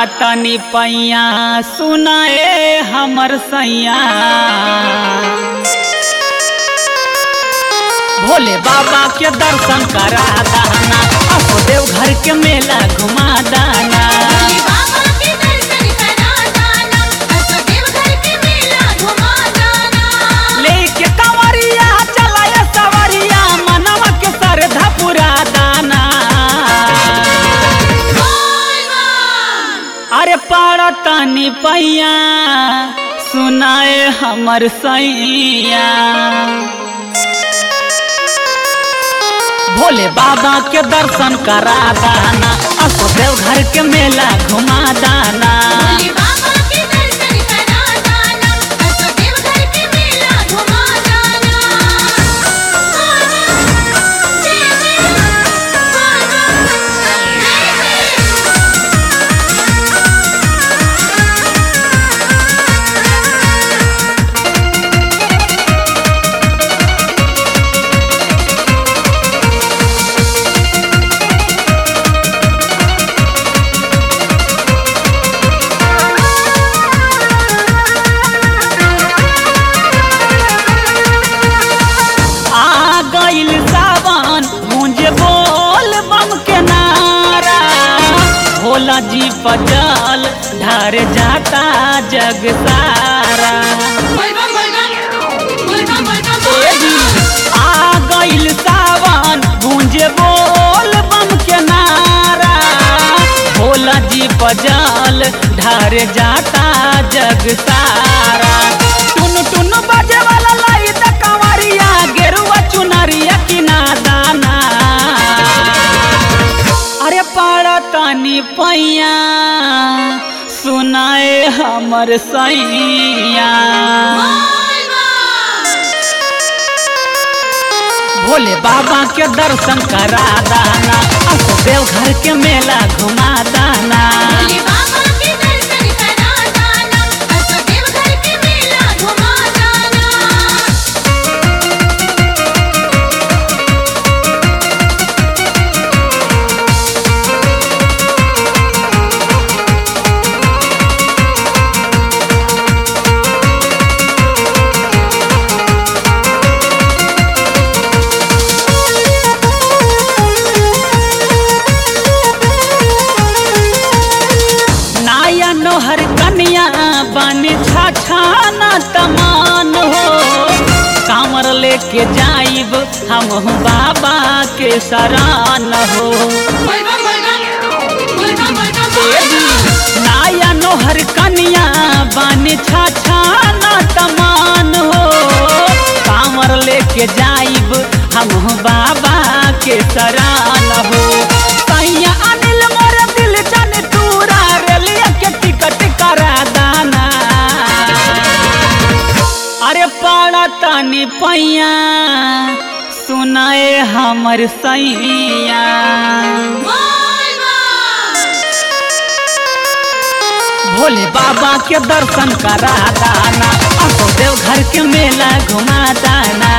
पाड़ा तनी पैया सुनाए हमर सैया भोले बाबा के दर्शन करा दाना असो देव घर के मेला घुमा दाना भोले बाबा के दर्शन करा दाना असो देवघर के मेला घुमा दाना लेके कंवरिया चलाए सवरिया मनवा के श्रद्धा पुरा दाना बोल बम अरे पाड़ा तनी पैया सुनाए हमर सैया भोले बाबा के दर्शन करा दाना असो देव घर के मेला घुमा दाना भोले बाबा के दर्शन करा दाना असो देवघर के मेला घुमा दाना जय जय आ गइल सावन मुझे बोल बम के नारा भोला जी पजल ढार जाता जग सारा बोल बम बोल बम बोल बम बोल बम बोल बम आ गइल सावन गूंजे बोल बम के नारा भोला जी पजल ढार जाता जग सारा टुन टुन बजे वाला लाई त कंवरिया गेरुआ चुनरिया किना दाना अरे पाड़ा तनी पैया सुनाए हमर सैया बोल बम भोले बाबा के दर्शन करा दाना असो देव घर के मेला घुमा दाना भोले बाबा के दर्शन करा दाना असो देवघर के मेला घुमा दाना नाया नोहर कन्या बन छाछाना तमान हो कांवर लेके जाइब हम बाबा के शरण हो बोल बम बोल बम बोल बम बोल बम बोल बम नाया नोहर कन्या बन छाछाना तमान हो कांवर लेके जाइब हम बाबा के शरण हो सैया अनिल मोर दिल जन तूरा रेलिया के टिकट करा दाना अरे पाड़ा तनी पैया सुनाए हमर सैया बोल बम भोले बाबा के दर्शन करा दाना असो देव घर के मेला घुमा दाना